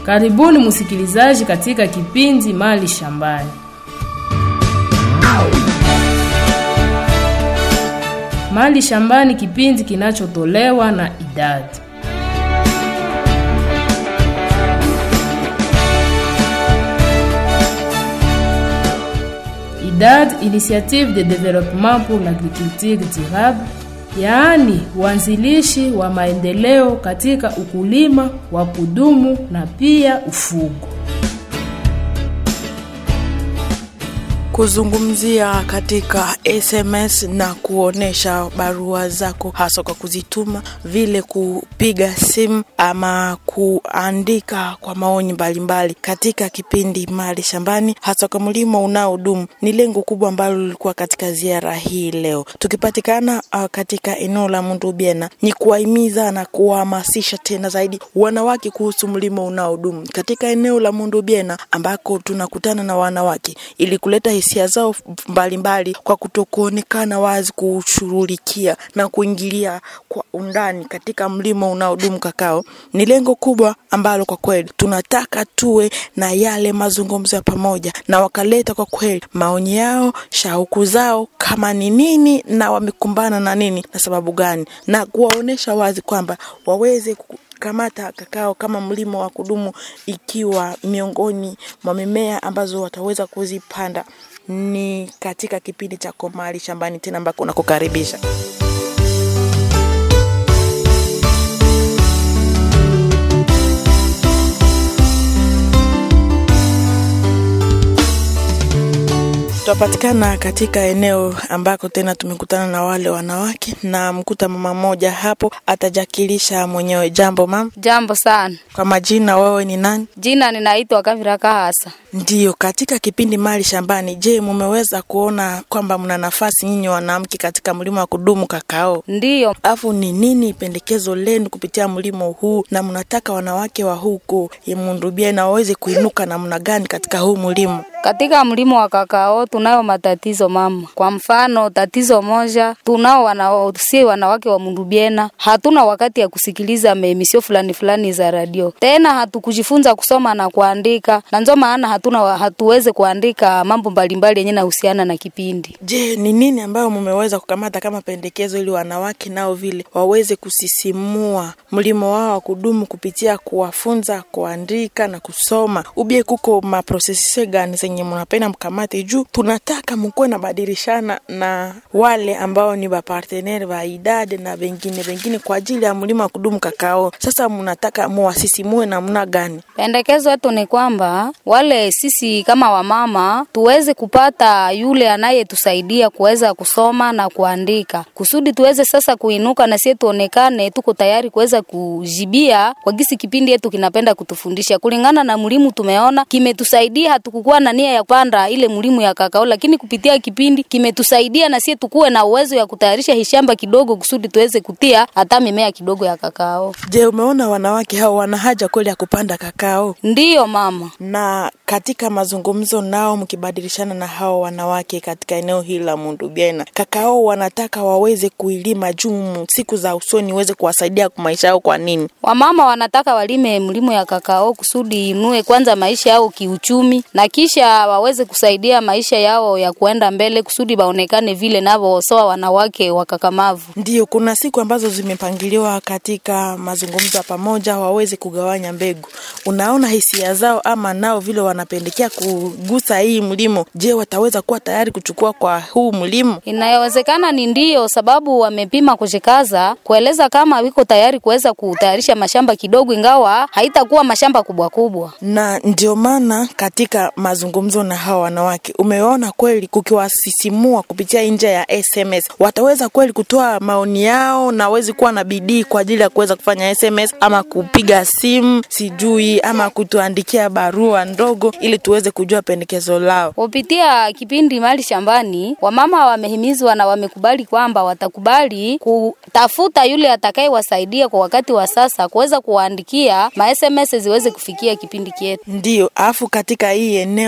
Karibuni msikilizaji katika kipindi Mali Shambani. Mali Shambani, kipindi kinachotolewa na idadi IDAD, Initiative de Développement pour l'Agriculture Durable, yaani uanzilishi wa maendeleo katika ukulima wa kudumu na pia ufugo. kuzungumzia katika SMS na kuonesha barua zako, hasa kwa kuzituma, vile kupiga simu ama kuandika kwa maoni mbalimbali katika kipindi Mali Shambani, hasa kwa mlimo unaodumu, ni lengo kubwa ambalo lilikuwa katika ziara hii leo. Tukipatikana uh, katika eneo la Mundubiena, ni kuwahimiza na kuwahamasisha tena zaidi wanawake kuhusu mlimo unaodumu katika eneo la Mundubiena, ambako tunakutana na wanawake ili kuleta hisia zao mbalimbali kwa kutokuonekana wazi kushughulikia na kuingilia kwa undani katika mlimo unaodumu kakao. Ni lengo kubwa ambalo kwa kweli tunataka tuwe na yale mazungumzo ya pamoja, na wakaleta kwa kweli maoni yao, shauku zao kama ni nini na wamekumbana na nini na sababu gani, na kuwaonesha wazi kwamba waweze ku kamata kakao kama mlimo wa kudumu ikiwa miongoni mwa mimea ambazo wataweza kuzipanda ni katika kipindi cha Komali Shambani tena ambako nakukaribisha. Tunapatikana katika eneo ambako tena tumekutana na wale wanawake na mkuta mama mmoja hapo atajakilisha mwenyewe. Jambo mama. Jambo sana. Kwa majina, wewe ni nani? Jina ninaitwa Kavira Kahasa. Ndiyo, katika kipindi Mali Shambani, je, mumeweza kuona kwamba mna nafasi nyinyi wanawake katika mlimo wa kudumu kakao? Ndiyo. Afu ni nini pendekezo lenu kupitia mlimo huu, na mnataka wanawake wa huko Mundubia na waweze kuinuka namna gani katika huu mlimo? Katika mlimo wa kakao tunayo matatizo mama. Kwa mfano, tatizo moja tunao wana, si wanawake wa Mundubiena, hatuna wakati ya kusikiliza meemisio fulani fulani za radio, tena hatukujifunza kusoma na kuandika, na ndio maana hatuna hatuweze kuandika mambo mbalimbali yenye nahusiana na kipindi. Je, ni nini ambayo mumeweza kukamata kama pendekezo ili wanawake nao vile waweze kusisimua mlimo wao wa kudumu kupitia kuwafunza kuandika na kusoma? Ubie kuko maprosesi gani zenye mnapenda mkamate juu tunataka mkuwe na badilishana na wale ambao ni bapartenere ba idade na bengine bengine kwa ajili ya mlima wa kudumu kakao. Sasa mnataka muwasisimue namna gani? Pendekezo letu ni kwamba wale sisi kama wamama tuweze kupata yule anayetusaidia kuweza kusoma na kuandika, kusudi tuweze sasa kuinuka na sisi tuonekane tuko tayari kuweza kujibia kwa gisi kipindi yetu kinapenda kutufundisha kulingana na mlimu. Tumeona kimetusaidia, hatukukuwa na nia ya kupanda ile mlimu ya kakao, lakini kupitia kipindi kimetusaidia na sisi tukuwe na uwezo ya kutayarisha hishamba kidogo kusudi tuweze kutia hata mimea kidogo ya kakao. Je, umeona wanawake hao wana haja kweli ya kupanda kakao? Ndiyo mama. Na katika mazungumzo nao mkibadilishana na hao wanawake katika eneo hili la Mundubiena, kakao wanataka waweze kuilima juu siku za usoni iweze kuwasaidia kwa maisha yao. Kwa nini wamama wanataka walime mlimo ya kakao? Kusudi inue kwanza maisha yao kiuchumi na kisha waweze kusaidia maisha yao ya kuenda mbele, kusudi baonekane vile navo sawa wanawake wakakamavu. Ndiyo, kuna siku ambazo zimepangiliwa katika mazungumzo ya pamoja waweze kugawanya mbegu. Unaona hisia zao ama nao vile wanapendekea kugusa hii mlimo. Je, wataweza kuwa tayari kuchukua kwa huu mlimo? Inayowezekana ni ndiyo, sababu wamepima kujikaza kueleza kama wiko tayari kuweza kutayarisha mashamba kidogo, ingawa haitakuwa mashamba kubwa kubwa. Na ndio maana katika mazungumzo na hawa wanawake umeona kweli kukiwasisimua kupitia nje ya SMS, wataweza kweli kutoa maoni yao na wawezi kuwa na bidii kwa ajili ya kuweza kufanya SMS ama kupiga simu sijui ama kutuandikia barua ndogo ili tuweze kujua pendekezo lao. Kupitia kipindi Mali Shambani, wamama wamehimizwa na wamekubali kwamba watakubali kutafuta yule atakayewasaidia kwa wakati wa sasa kuweza kuwaandikia ma SMS ziweze kufikia kipindi kietu. Ndio, afu katika hii eneo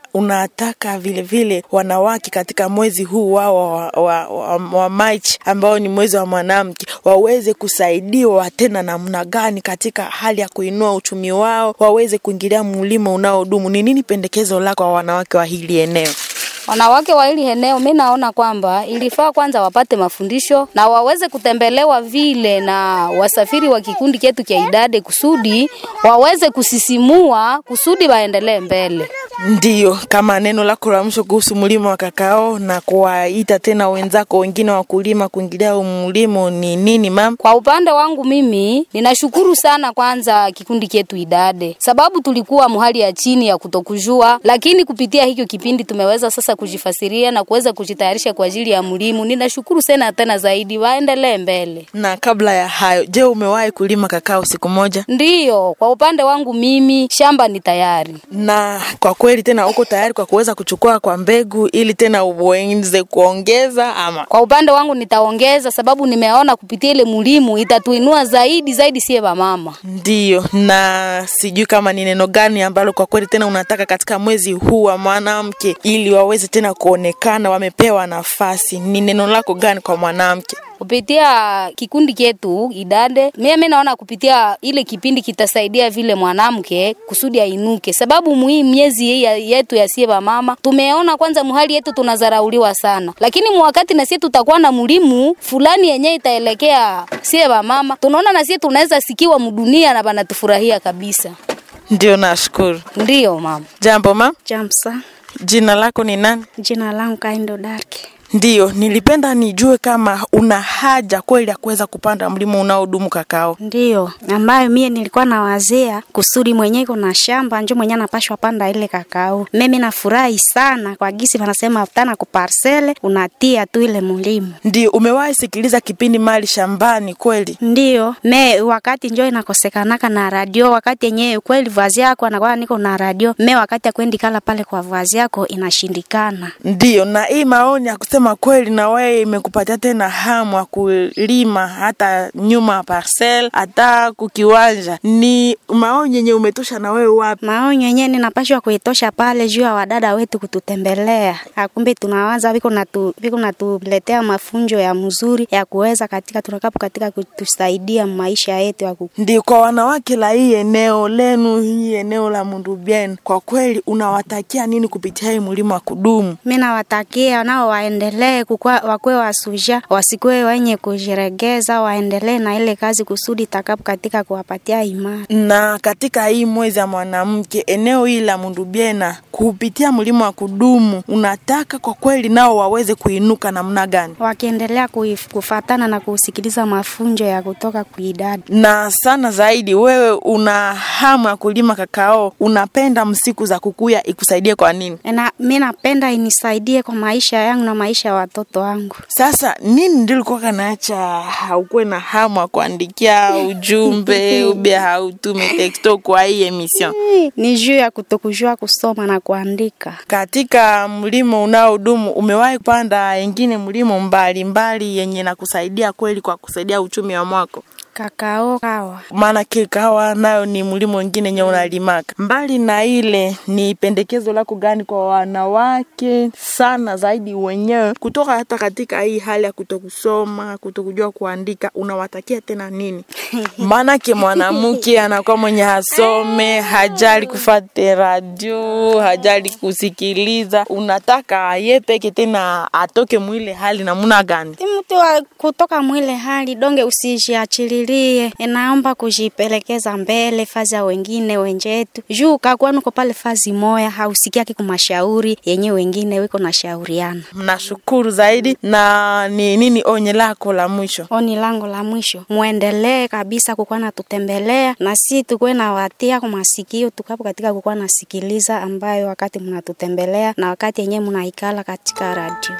unataka vile vile wanawake katika mwezi huu wao wa, wa, wa, wa Machi ambao ni mwezi wa mwanamke waweze kusaidiwa tena namna gani katika hali ya kuinua uchumi wao, waweze kuingilia mlimo unaodumu. Ni nini pendekezo lako kwa wanawake wa hili eneo? Wanawake wa hili eneo, mi naona kwamba ilifaa kwanza wapate mafundisho na waweze kutembelewa vile na wasafiri wa kikundi chetu cha idade, kusudi waweze kusisimua, kusudi waendelee mbele. Ndiyo, kama neno lako la mwisho kuhusu mlimo wa kakao na kuwaita tena wenzako wengine wakulima kuingilia mlimo ni nini mama? Kwa upande wangu mimi ninashukuru sana kwanza kikundi chetu idade, sababu tulikuwa muhali ya chini ya kutokujua, lakini kupitia hicho kipindi tumeweza sasa kujifasiria na kuweza kujitayarisha kwa ajili ya mlimo. Ninashukuru sana tena zaidi, waendelee mbele. Na kabla ya hayo, je, umewahi kulima kakao siku moja? Ndiyo, kwa upande wangu mimi shamba ni tayari. Na kwa kweli tena uko tayari kwa kuweza kuchukua kwa mbegu ili tena uweze kuongeza ama? Kwa upande wangu nitaongeza, sababu nimeona kupitia ile mlimo itatuinua zaidi zaidi, sie mama. Ndiyo, na sijui kama ni neno gani ambalo kwa kweli tena unataka katika mwezi huu wa mwanamke ili waweze tena kuonekana wamepewa nafasi. Ni neno lako gani kwa mwanamke? kupitia kikundi chetu idade, mimi naona kupitia ile kipindi kitasaidia vile mwanamke kusudi ainuke, sababu muhimu miezi hii ya- yetu ya sie mama tumeona kwanza muhali yetu tunazarauliwa sana, lakini mwakati na sie tutakuwa na mlimu fulani yenye itaelekea sie mama, tunaona na sie tunaweza sikiwa mdunia na banatufurahia kabisa. Ndio, nashukuru. Ndiyo mama. Jambo ma, Jamsa, jina lako ni nani? jina langu Kaindo Darki. Ndiyo, nilipenda nijue kama una haja kweli ya kuweza kupanda mlima unaodumu kakao. Ndiyo, ambayo mie nilikuwa nawazia kusudi mwenyewe kuna shamba njo mwenyewe anapashwa panda ile kakao. Mimi nafurahi sana kwa gisi wanasema tana kuparsele unatia tu ile mulimu. Ndio, umewahi sikiliza kipindi mali shambani kweli? Ndiyo, me wakati njo inakosekanaka na radio, wakati yenyewe kweli vazi yako anakuwa niko na radio, me wakati ya kuendikala pale kwa vazi yako inashindikana. Ndiyo, na hii maoni ya kusema kweli na wewe imekupatia tena hamu ya kulima hata nyuma ya parcel hata kukiwanja, ni maoni yenye umetosha na wewe wapi? Maonyo yenyewe ninapashwa kuitosha pale juu ya wadada wetu kututembelea. Akumbe tunawaza viko natu, viko natuletea mafunjo ya mzuri ya kuweza katika tunakapo katika kutusaidia maisha yetu ya ku... Ndio, kwa wanawake la hii eneo lenu, hii eneo la Mundubieni, kwa kweli unawatakia nini kupitia hii mlima wa kudumu? Mimi nawatakia nao waendelee kukua, wakuwe wasuja, wasikuwe wenye kujiregeza, waendelee na ile kazi kusudi takapo katika kuwapatia imani. na katika hii mwezi ya mwanamke eneo hili la Mundubiena kupitia mlima wa kudumu, unataka kwa kweli nao waweze kuinuka namna gani? Wakiendelea kuif- kufatana na kusikiliza mafunjo ya kutoka kuidadi. Na sana zaidi, wewe una hamu ya kulima kakao, unapenda msiku za kukuya ikusaidie kwa nini? Na mi napenda inisaidie kwa maisha yangu na maisha ya watoto wangu. Sasa nini ndio ulikuwa kanaacha haukuwe na hamu ya kuandikia ujumbe ube hautume texto kwa hii emission? Ni juu ya kutokujua kusoma na kuandika. Katika mlimo unaodumu umewahi kupanda ingine mlimo mbalimbali yenye na kusaidia kweli kwa kusaidia uchumi wa mwako? Kakao kawa maana kahawa nayo ni mlimo wengine yenye unalimaka. Mbali na ile, ni pendekezo lako gani kwa wanawake sana zaidi wenyewe kutoka hata katika hii hali ya kutokusoma, kutokujua kuandika, unawatakia tena nini? Maanake mwanamke anakuwa mwenye hasome, hajali kufate radio, hajali kusikiliza, unataka ye peke tena atoke mwile hali namuna gani? Ni mtu wa kutoka mwile hali donge, usijiachililie, inaomba kujipelekeza mbele fazi ya wengine wenjetu juu kakuwa nuko pale fazi moya hausikiaki kumashauri yenye wengine wiko na shauriana. Mnashukuru zaidi. Na ni nini onye lako la mwisho? Oni lango la mwisho, muendelee kabisa kukuwa natutembelea na si tukuwe na watia kwa masikio tukapo katika kukuwa nasikiliza ambayo wakati mnatutembelea na wakati yenyewe mnaikala katika radio.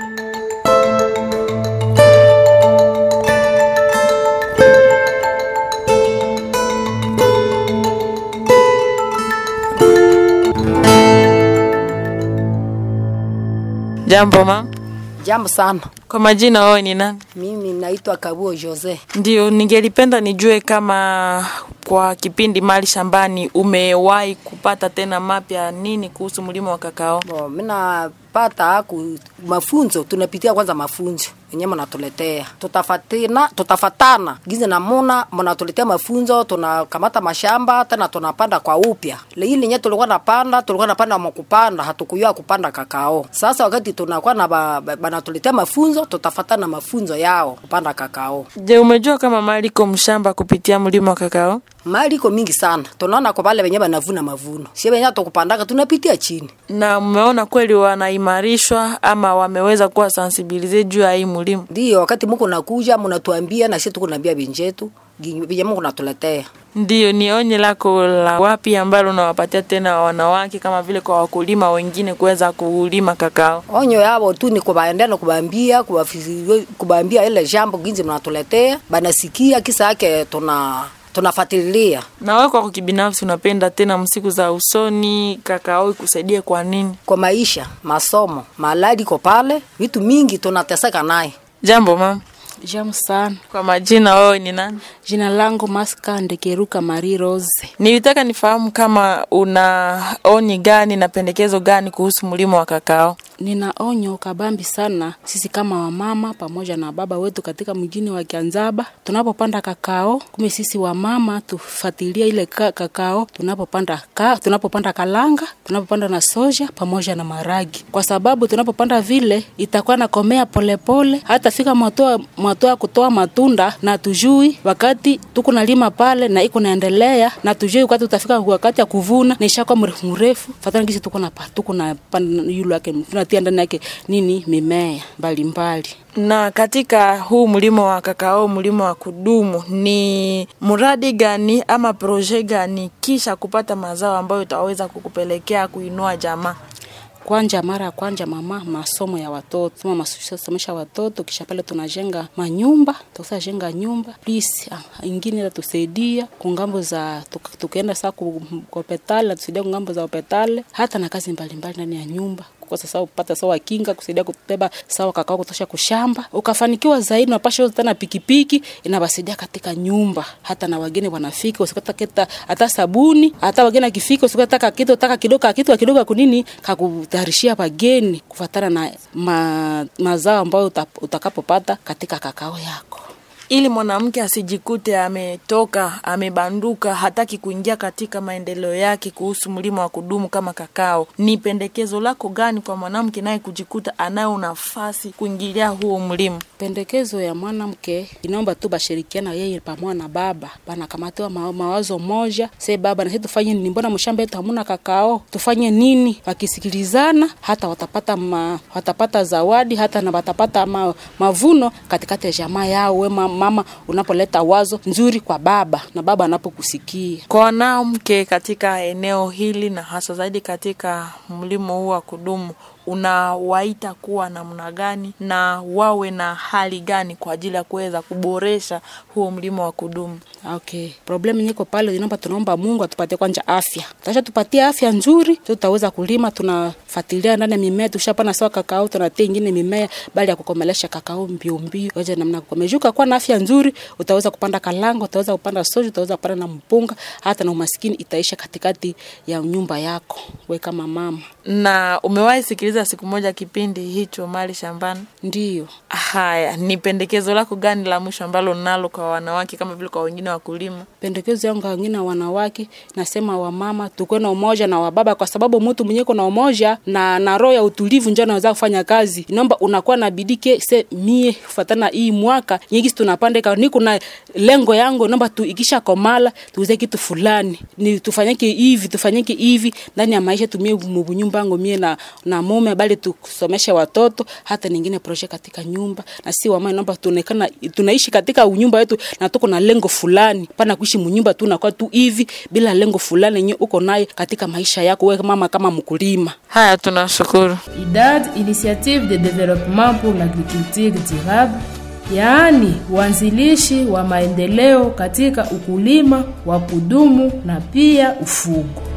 Jambo ma, Jambo sana. kwa majina wewe ni nani? Mimi naitwa Kabuo Jose. Ndio, ningelipenda nijue kama kwa kipindi mali shambani, umewahi kupata tena mapya nini kuhusu mlimo wa kakao? Bo, mina pata ku mafunzo, tunapitia kwanza mafunzo wenyewe mnatuletea, tutafatina tutafatana gizi namuna mnatuletea mafunzo, tunakamata mashamba tena tunapanda kwa upya. Hii lenye tulikuwa napanda, tulikuwa napanda mwakupanda, hatukuyua kupanda kakao. Sasa wakati tunakuwa na ba- ba- banatuletea mafunzo, tutafatana mafunzo yao kupanda kakao. Je, umejua kama mali iko mshamba kupitia mlimo wa kakao? Mali iko mingi sana, tunaona kwa wale wenye banavuna mavuno, sie wenye tukupandaka tunapitia chini Na mmeona kweli wanaimarishwa ama wameweza kuwa sensibilize juu ya hii mlimo? Ndiyo, wakati muko nakuja munatuambia na sisi tuko naambia benjetu venye Mungu natuletea. Ndiyo, ni onye lako la wapi ambalo unawapatia tena wanawake kama vile kwa wakulima wengine kuweza kulima kakao? Onyo yabo tu ni kubaendea na kubaambia kubafizi- kubaambia ile jambo ginzi mnatuletea, banasikia kisa yake tuna tunafuatilia. Na wewe kwa kibinafsi unapenda tena msiku za usoni kakao ikusaidie kwa nini? Kwa maisha, masomo, maladi ko pale, vitu mingi tunateseka naye. Jambo mama, Jamu sana. kwa majina wewe ni nani? Jina langu Maska Ndekeruka Marie Rose. Nilitaka nifahamu kama una onyi gani na pendekezo gani kuhusu mlimo wa kakao. Nina onyo kabambi sana sisi kama wamama pamoja na baba wetu katika mjini wa Kianzaba, tunapopanda kakao, kume sisi wamama tufuatilia ile ka, kakao tunapopanda ka, tunapopanda kalanga, tunapopanda na soja pamoja na maragi, kwa sababu tunapopanda vile itakuwa nakomea polepole, hata fika mwatoa mwatoa kutoa matunda na tujui wakati tuko nalima pale na iko naendelea na tujui wakati utafika wakati ya kuvuna na ishakuwa mrefu mrefu, fatana kisi tuko na pa- tuko na panda yule yake tunatia ndani yake nini mimea mbalimbali. Na katika huu mlimo wa kakao, mlimo wa kudumu, ni mradi gani ama proje gani kisha kupata mazao ambayo itaweza kukupelekea kuinua jamaa? Kwanja mara ya kwanja mama masomo ya watoto soma masomesha watoto, kisha pale tunajenga manyumba, tukisa jenga nyumba please, ah, ingine itatusaidia kungambo za tuk- tukienda saa ku ku hopitali natusaidia kungambo za hopitali, hata na kazi mbalimbali ndani ya nyumba kukosa sawa kupata sawa kinga kusaidia kubeba sawa kakao kutosha kushamba, ukafanikiwa zaidi, unapasha tena pikipiki inawasaidia katika nyumba, hata na wageni wanafika, usikata keta hata sabuni, hata wageni akifika usikata kitu taka kidogo kitu kidogo kunini kakutayarishia wageni kufatana na ma, mazao ambayo uta, utakapopata katika kakao yako. ili mwanamke asijikute ametoka amebanduka, hataki kuingia katika maendeleo yake kuhusu mlimo wa kudumu kama kakao. Ni pendekezo lako gani kwa mwanamke naye kujikuta anayo nafasi kuingilia huo mlimo? Pendekezo ya mwanamke inaomba tu bashirikiana yeye pamoja na baba, banakamatiwa ma, mawazo moja. Se baba na sisi tufanye nini? Mbona mshamba yetu hamuna kakao? Tufanye nini? Wakisikilizana hata watapata ma, watapata zawadi hata na watapata ma, mavuno katikati ya jamaa yao. We ma- mama unapoleta wazo nzuri kwa baba na baba anapokusikia Kwa wanawake katika eneo hili na hasa zaidi katika mlimo huu wa kudumu, unawaita kuwa namna gani na wawe na hali gani kwa ajili ya kuweza kuboresha huo mlimo wa kudumu? Okay. Problem nyiko pale inaomba tunaomba Mungu atupatie kwanza afya. Tasha tupatie afya nzuri, tutaweza kulima, tunafuatilia ndani ya mimea, tushapana sawa kakao, tunatia ingine mimea bali ya kukomelesha kakao mbio mbio. Waje namna kukomejuka kwa na afya nzuri, utaweza kupanda kalanga, utaweza kupanda soja, utaweza kupanda na mpunga, hata na umaskini itaisha katikati ya nyumba yako. We kama mama. Na umewahi sikiliza siku moja kipindi hicho Mali Shambani? Ndiyo. Haya, ni pendekezo lako gani la mwisho ambalo nalo kwa wanawake kama vile kwa wengine wakulima? pendekezo yangu kwa wengine wanawake nasema wamama tukuwe na umoja na wababa kwa sababu mtu mwenye na umoja na na roho ya utulivu ndio anaweza kufanya kazi inaomba unakuwa na bidii ke se mie kufatana hii mwaka nyingi tunapandeka niko na lengo yangu naomba tu ikisha komala tuuze kitu fulani ni tufanyike hivi tufanyike hivi ndani ya maisha tumie mubunyumba yangu mie na na mume bali tusomeshe watoto hata ningine projet katika nyumba na si wamama naomba tuonekana tunaishi katika nyumba yetu na tuko na lengo fulani pana kuishi munyumba tu nakuwa tu hivi bila lengo fulani yenye uko naye katika maisha yako wewe mama kama mkulima Haya, tunashukuru. IDAD, Initiative de Développement pour l'Agriculture Durable, yaani uanzilishi wa maendeleo katika ukulima wa kudumu na pia ufugo.